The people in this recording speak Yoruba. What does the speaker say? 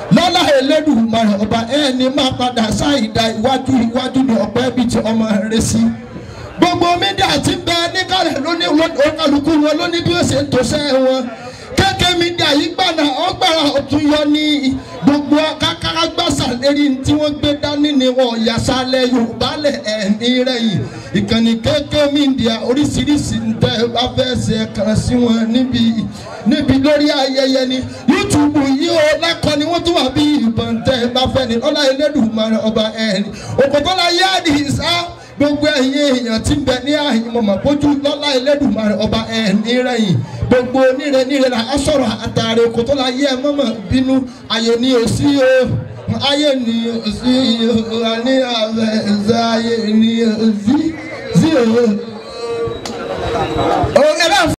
lọ́lá Elédùmarè ọba ẹni máa padà ṣáìdá iwájú iwájú ní ọ̀pẹ́ bíi ti ọmọ rẹ sí gbogbo mídíà ti bẹ níkàlẹ̀ lóní olùkálukú wọn lóní bí ó ṣe ń tòṣẹ́ wọn kéèké mídíà yìí gbàdá ọgbàrá ọ̀tún yọ ní gbogbo kákára gbàsà lérí tí wọ́n gbé dání ni wọn yàsálẹ̀ Yorùbá lẹ̀ ẹ̀mí rẹ̀ yìí ìkànnì kéèké mídíà oríṣiríṣi ń tẹ́ ẹ bá fẹ́ ṣe kàn sí wọn níbi níbi lórí ayẹyẹ ni YouTube yìí ó lẹ́kọ̀ọ́ ni wọ́n tún wà bí ìbọn tẹ́ ẹ bá fẹ́ ni ọlá Elédùmarè ọba ẹ̀ẹ́ni òkòtọ́lá yáàdì ìsá gbogbo ẹ̀yin èèyàn tí ń bẹ ní àyìn mọ̀mọ́ bójú lọ́lá Elédùmarè ọba ẹ̀ẹ́ni rẹ̀yìn gbogbo níre níre la á sọ̀rọ̀ àtàrẹ òkòtọ́lá yẹ ẹ mọ̀mọ́ bínú ayé ni ò sí o ayé ni ò sí o àní àbẹ̀ ẹ̀sẹ̀ ayé ni ò sí sí o.